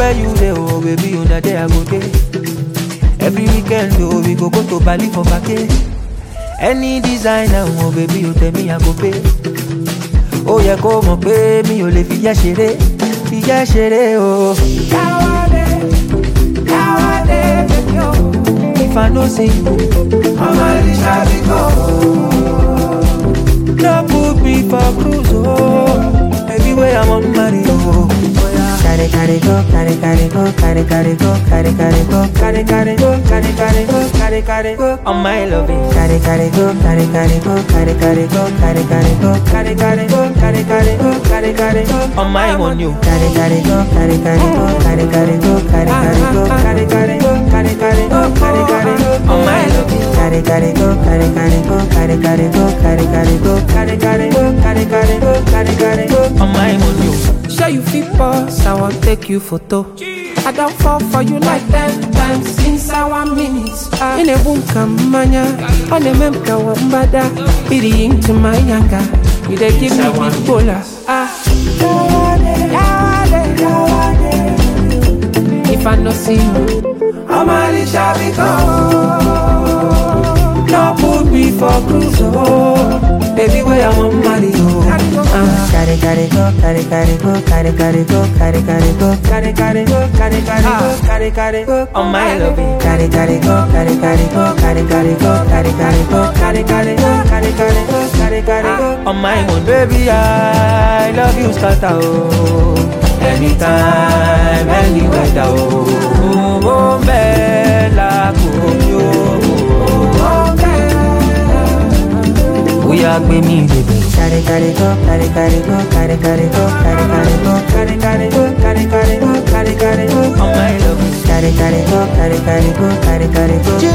Anywhere you dey, oh baby, una there I go dey. Every weekend, oh we go go to Bali for vacay. Any designer, oh baby, you tell me I go pay. Ó yẹ kó mọ̀ pé mi ò lè fi yẹ́ ṣeré, fi yẹ́ ṣeré o. Káwádé, káwádé, baby o. If I no see you, ọmọ Elisha bí kò. No put me for cruise, oh. Baby, where I'm on marry, oh. Carry, carry, go, carry, carry, go, carry, carry, go, carry, carry, go, Carry, carry, go, carry, carry, go, carry, carry, go. On my loving. carry, carry, go, carry, carry, go, carry, carry, go, carry, carry, go, Carry, carry, go, carry, carry, go, carry, carry, go. On my one, you. carry, carry, go, carry, carry, go, carry, carry, go, carry, carry, go, Carry, carry, go, carry, carry, go, carry, carry, go. On my loving. carry, carry, go, carry, carry, go, carry, carry, go, carry, carry, go. Carry, carry, go, carry, carry, go, carry, carry, go. On my one, you. Sure you fit pause, I want take you photo. I don't fall for you like ten times inside one minute. Ah. In a boom manya, on a memka wambada, be into my yanga. You dey give me big bola. Ah. Yawade, yawade. If I no see you, I'm Elisha Biko. No put me for cruise, oh. Baby, where I'm on marry, oh. Ah. Carry, carry, go, carry, carry, go, carry, carry, go, carry, carry, go. Carry, carry, go, carry, carry, go, carry, carry, go. On my loving. Carry, carry, go, carry, carry, go, carry, carry, go, carry, carry, go. Carry, carry, go, carry, carry, go, carry, carry, go. On my one, baby, I love you, scatter, oh. Anytime, any weather, oh. Oh, oh, bella, oh, oh, Bóyá gbé mi bèbè. Carry, carry, go, carry, carry, go, carry, carry, go, carry, carry, go. Carry, carry, go, carry, carry, go, carry, carry, go. On my love. Carry, carry, go, carry, carry, go, carry, carry, go.